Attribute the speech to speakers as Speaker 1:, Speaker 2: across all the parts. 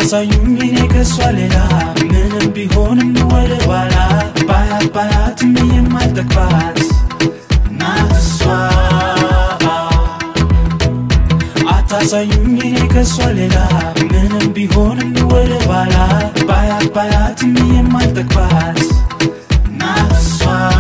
Speaker 1: አታሳዩኝ እኔ ከሷ ሌላ ምንም ቢሆንም ወደ ኋላ ባያት ባያትም የማልጠግባት ናት እሷ አታሳዩኝ እኔ ከሷ ሌላ ምንም ቢሆንም ወደ ኋላ ባያት ባያትም የማልጠግባት ናት እሷ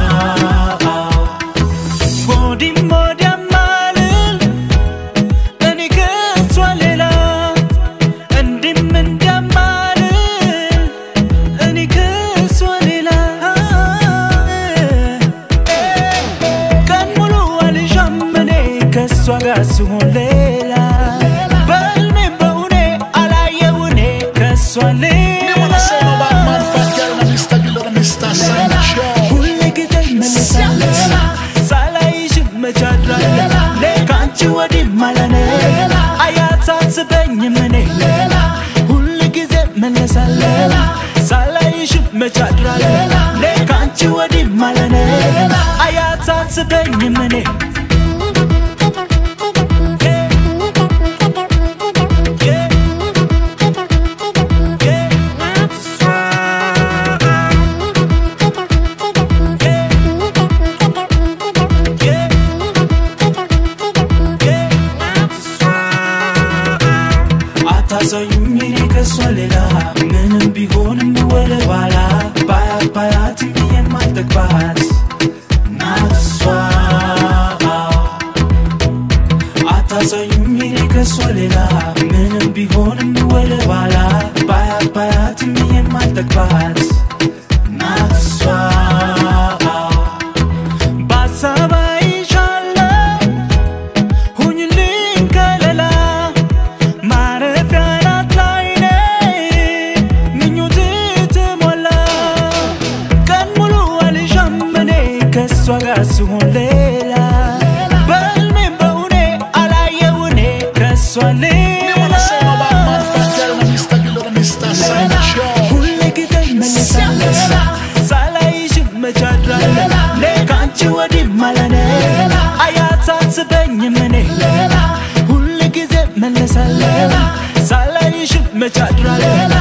Speaker 1: ወዲም ወዲያም አልል እኔ ከሷ ሌላ እንዲም እንዲያም አልል እኔ ከሷ ሌላ ቀን ሙሉ አልሻም እኔ ከሷ ጋር ስሆን ሌላ በህልሜም በእውኔ አላየው እኔ ከሷ
Speaker 2: Me wanna say no bad man
Speaker 1: ሌላ
Speaker 2: fat girl and Mr. Gilder Mr. Sancho
Speaker 1: ሁሌ ጊዜ እመለሳለሁ ሳላይሽ መቻድራለሁ ከአንቺ ወዲህ ማለኔ አያሳስበኝም እኔ ሁል ጊዜ መለሳለሁ ሳላይሽ መቻድራለሁ ከአንቺ ወዲህ ማለኔ አያሳስበኝም እኔ አታሳዩኝ እኔ ከሷ ሌላ ምንም ቢሆንም ወደ ኋላ ባያት ባያትም የማልጠግባት ናት እሷ አታሳዩኝ እኔ ከሷ ሌላ ምንም ቢሆንም ወደ ኋላ ባያት ባያትም የማልጠግባት ናት እሷ በሀሳብ አይሻለሁ ሁኝልኝ ከለላ ማረፊያ ናት ላይ ነኝ ምኞት ትሞላ ቀን ሙሉ አልሻም እኔ ከእሷ ጋር ስሆን ሌላ በህልሜም በእውኔ አላየው እኔ ከእሷ
Speaker 2: Me wanna say no bad man
Speaker 1: ሌላ
Speaker 2: fat girl and Mr. Gilder Mr. Sancho
Speaker 1: ሁሌ ጊዜ እመለሳለሁ ሳላይሽ መቻድራለሁ ከአንቺ ወዲህ ማለኔ አያሳስበኝም እኔ ሁል ጊዜ መለሳለሁ ሳላይሽ መቻድራለሁ